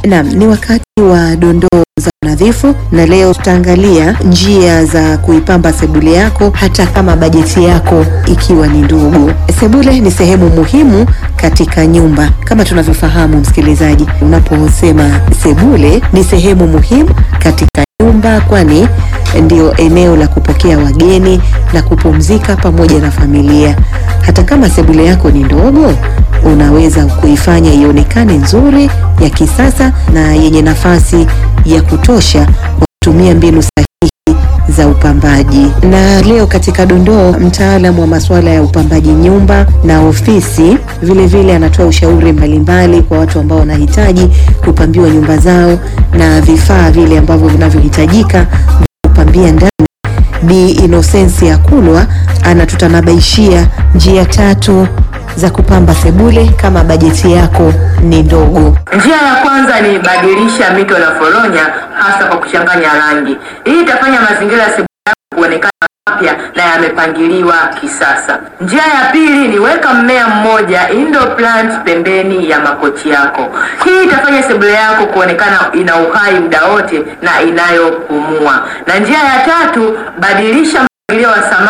Naam, ni wakati wa dondoo za nadhifu na leo tutaangalia njia za kuipamba sebule yako hata kama bajeti yako ikiwa ni ndogo. Sebule ni sehemu muhimu katika nyumba. Kama tunavyofahamu msikilizaji, unaposema sebule ni sehemu muhimu katika nyumba kwani ndio eneo la kupokea wageni na kupumzika pamoja na familia. Hata kama sebule yako ni ndogo, unaweza kuifanya ionekane nzuri, ya kisasa na yenye nafasi ya kutosha kwa kutumia mbinu sahihi za upambaji. Na leo katika dondoo, mtaalamu wa masuala ya upambaji nyumba na ofisi vile vile anatoa ushauri mbalimbali kwa watu ambao wanahitaji kupambiwa nyumba zao na vifaa vile ambavyo vinavyohitajika kupambia ndani. Bi Inosensi Kulwa anatutanabaishia njia tatu za kupamba sebule kama bajeti yako ni ndogo. Njia ya kwanza ni badilisha mito na foronya, hasa kwa kuchanganya rangi. Hii itafanya mazingira ya sebule yako kuonekana mapya na yamepangiliwa kisasa. Njia ya pili ni weka mmea mmoja indoor plant pembeni ya makochi yako. Hii itafanya sebule yako kuonekana ina uhai muda wote na inayopumua. Na njia ya tatu, badilisha mpangilio wa samani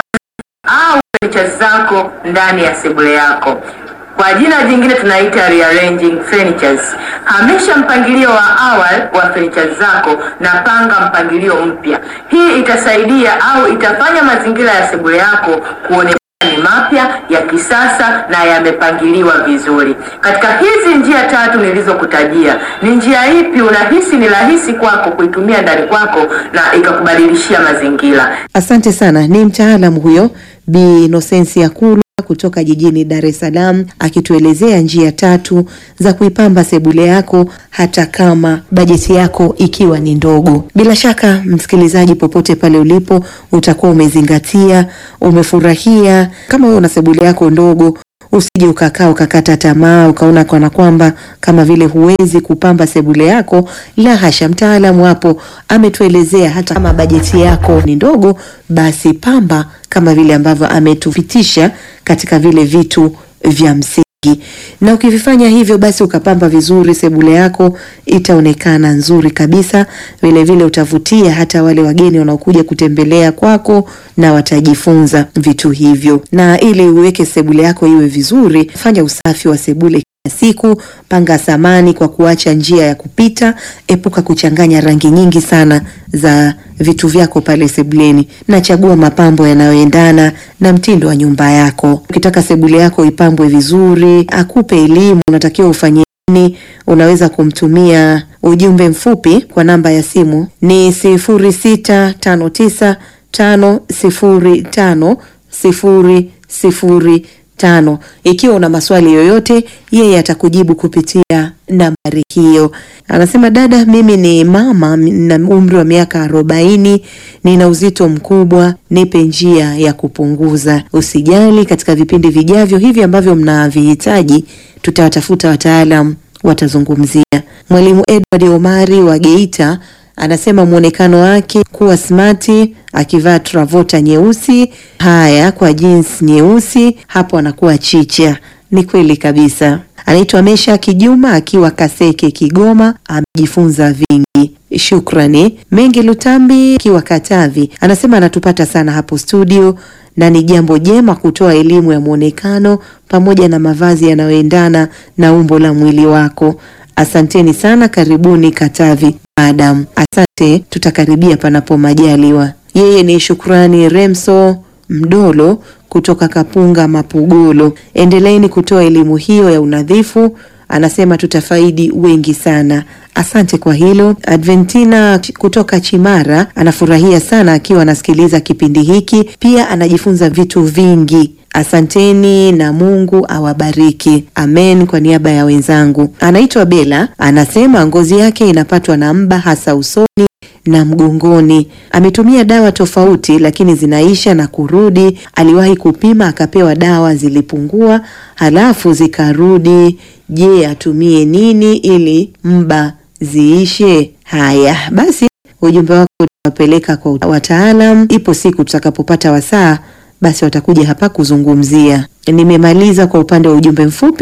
au furniture zako ndani ya sebule yako. Kwa jina jingine tunaita rearranging furnitures. Hamisha mpangilio wa awali wa furniture zako na panga mpangilio mpya. Hii itasaidia au itafanya mazingira ya sebule yako kuonekana ni mapya ya kisasa na yamepangiliwa vizuri. Katika hizi njia tatu nilizokutajia, ni njia ipi unahisi ni rahisi kwako kuitumia ndani kwako na ikakubadilishia mazingira? Asante sana. Ni mtaalamu huyo Bi Inosensi Kulwa kutoka jijini Dar es Salaam akituelezea njia tatu za kuipamba sebule yako hata kama bajeti yako ikiwa ni ndogo. Bila shaka, msikilizaji, popote pale ulipo, utakuwa umezingatia, umefurahia. Kama wewe una sebule yako ndogo usije ukakaa ukakata tamaa ukaona kana kwamba kama vile huwezi kupamba sebule yako. La hasha, mtaalamu hapo ametuelezea hata kama bajeti yako ni ndogo, basi pamba kama vile ambavyo ametupitisha katika vile vitu vya msingi na ukivifanya hivyo basi ukapamba vizuri, sebule yako itaonekana nzuri kabisa. Vile vile utavutia hata wale wageni wanaokuja kutembelea kwako na watajifunza vitu hivyo. Na ili uweke sebule yako iwe vizuri, fanya usafi wa sebule kila siku. Panga samani kwa kuacha njia ya kupita. Epuka kuchanganya rangi nyingi sana za vitu vyako pale sebuleni, na chagua mapambo yanayoendana na mtindo wa nyumba yako. Ukitaka sebule yako ipambwe vizuri, akupe elimu unatakiwa ufanye nini, unaweza kumtumia ujumbe mfupi kwa namba ya simu ni sifuri sita tano tisa tano sifuri tano sifuri sifuri tano. Ikiwa una maswali yoyote, yeye atakujibu kupitia nambari hiyo. Anasema, dada, mimi ni mama na umri wa miaka arobaini, nina uzito mkubwa, nipe njia ya kupunguza. Usijali, katika vipindi vijavyo hivi ambavyo mnavihitaji, tutawatafuta wataalam watazungumzia. Mwalimu Edward Omari wa Geita anasema mwonekano wake kuwa smati akivaa travota nyeusi, haya kwa jeans nyeusi, hapo anakuwa chicha. Ni kweli kabisa. Anaitwa Mesha Kijuma akiwa Kaseke, Kigoma, amejifunza vingi. Shukrani. Mengi Lutambi akiwa Katavi anasema anatupata sana hapo studio na ni jambo jema kutoa elimu ya mwonekano pamoja na mavazi yanayoendana na umbo la mwili wako. Asanteni sana, karibuni Katavi madam. Asante, tutakaribia panapo majaliwa. Yeye ni Shukrani Remso Mdolo kutoka Kapunga Mapugolo. Endeleeni kutoa elimu hiyo ya unadhifu, anasema tutafaidi wengi sana. Asante kwa hilo. Adventina kutoka Chimara anafurahia sana akiwa anasikiliza kipindi hiki, pia anajifunza vitu vingi. Asanteni na Mungu awabariki. Amen. Kwa niaba ya wenzangu. Anaitwa Bela, anasema ngozi yake inapatwa na mba hasa usoni na mgongoni. Ametumia dawa tofauti lakini zinaisha na kurudi. Aliwahi kupima akapewa dawa zilipungua, halafu zikarudi. Je, atumie nini ili mba ziishe? Haya basi, ujumbe wako utawapeleka kwa wataalam. Ipo siku tutakapopata wasaa, basi watakuja hapa kuzungumzia. Nimemaliza kwa upande wa ujumbe mfupi.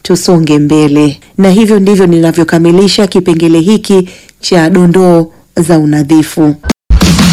tusonge mbele. Na hivyo ndivyo ninavyokamilisha kipengele hiki cha dondoo za unadhifu.